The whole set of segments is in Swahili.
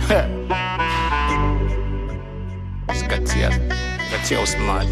Zingatia, zingatia usmaji.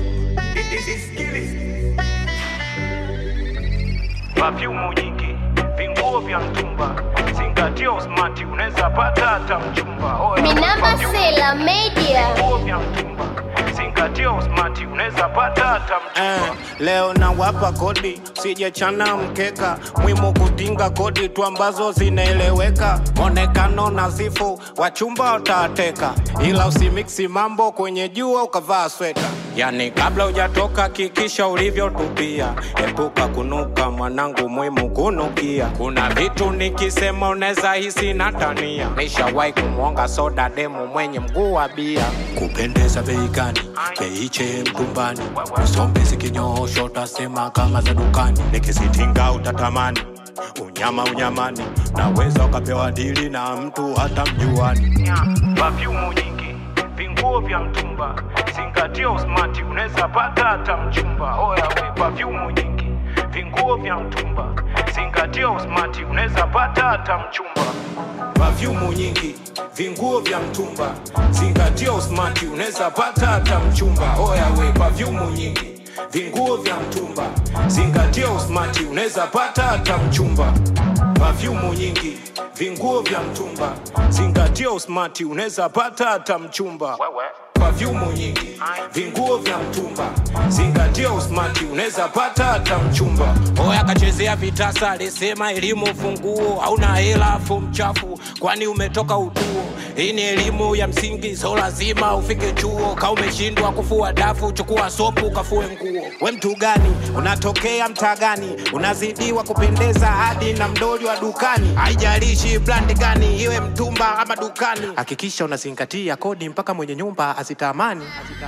Perfume nyingi, vinguo vya mtumba, zingatia usmati, unaweza pata hata mchumba. Oya, Minamba perfume Sela Media. vinguo vya mtumba, zingatia usmati, unaweza pata hata Eh, mchumba. leo nawapa kodi sijechana mkeka mwimu kutinga kodi tu ambazo zinaeleweka monekano nazifu wachumba utateka ila usimiksi mambo kwenye jua ukavaa sweta yani kabla hujatoka kikisha ulivyotupia epuka kunuka mwanangu mwimu kunukia kuna vitu nikisema unaweza hisi natania nishawahi kumwonga soda demu mwenye mguu wa bia kupendeza bei gani beiche mtumbani usombe zikinyoosho utasema kama za dukani nikisitinga utatamani unyama unyamani naweza ukapewa dili na mtu hata mjuani Perfume nyingi, vinguo vya mtumba, zingatia usmati, unaweza pata hata mchumba. Oya, we perfume nyingi, vinguo vya mtumba, zingatia usmati, unaweza pata hata mchumba. Perfume nyingi vinguo vya mtumba zingatia usmati unaweza pata hata mchumba oya we perfume nyingi vinguo vya mtumba zingatia usmati unaweza pata hata mchumba Perfume nyingi vinguo vya mtumba zingatia usmati unaweza pata hata mchumba Wewe. Perfume nyingi vinguo vya mtumba zingatia usmati unaweza pata hata mchumba oya kachezea vitasa alisema elimu funguo hauna hela afu mchafu kwani umetoka utuo hii ni elimu ya msingi so lazima ufike chuo ka umeshindwa kufua dafu chukua sopu kafue nguo we mtu gani unatokea mtaa gani unazidiwa kupendeza hadi na mdoli wa dukani haijalishi brandi gani iwe mtumba ama dukani hakikisha unazingatia kodi mpaka mwenye nyumba azitamani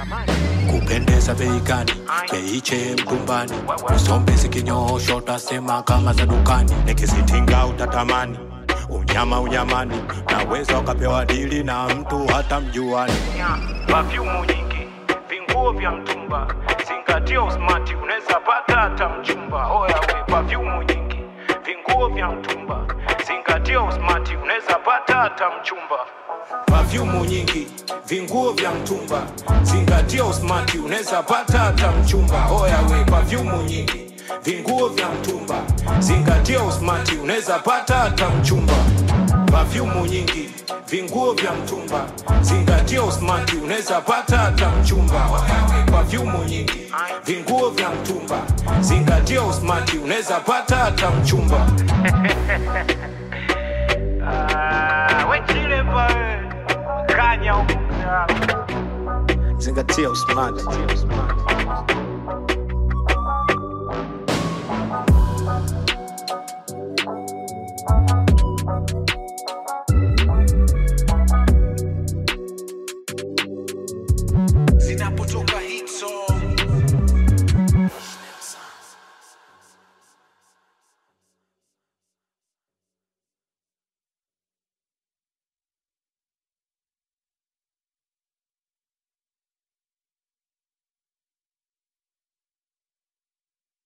kupendeza bei gani beiche mtumbani usombe zikinyoosho utasema kama za dukani nikisitinga utatamani unyama unyamani naweza ukapewa dili na mtu hata mjuani Perfume nyingi, vinguo vya mtumba, zingatia usmati, unaweza pata hata mchumba. Oya, we perfume nyingi, vinguo vya mtumba, zingatia usmati, unaweza pata hata mchumba. Perfume nyingi vinguo vya mtumba zingatia usmati unaweza pata hata mchumba oya we perfume nyingi vinguo vya mtumba zingatia usmati unaweza pata hata mchumba Perfume nyingi vinguo vya mtumba zingatia usmati unaweza pata hata mchumba Oya we perfume nyingi vinguo vya mtumba zingatia usmati unaweza pata hata mchumba Ah, we chile pa we. Kanya huko. zingatia usmati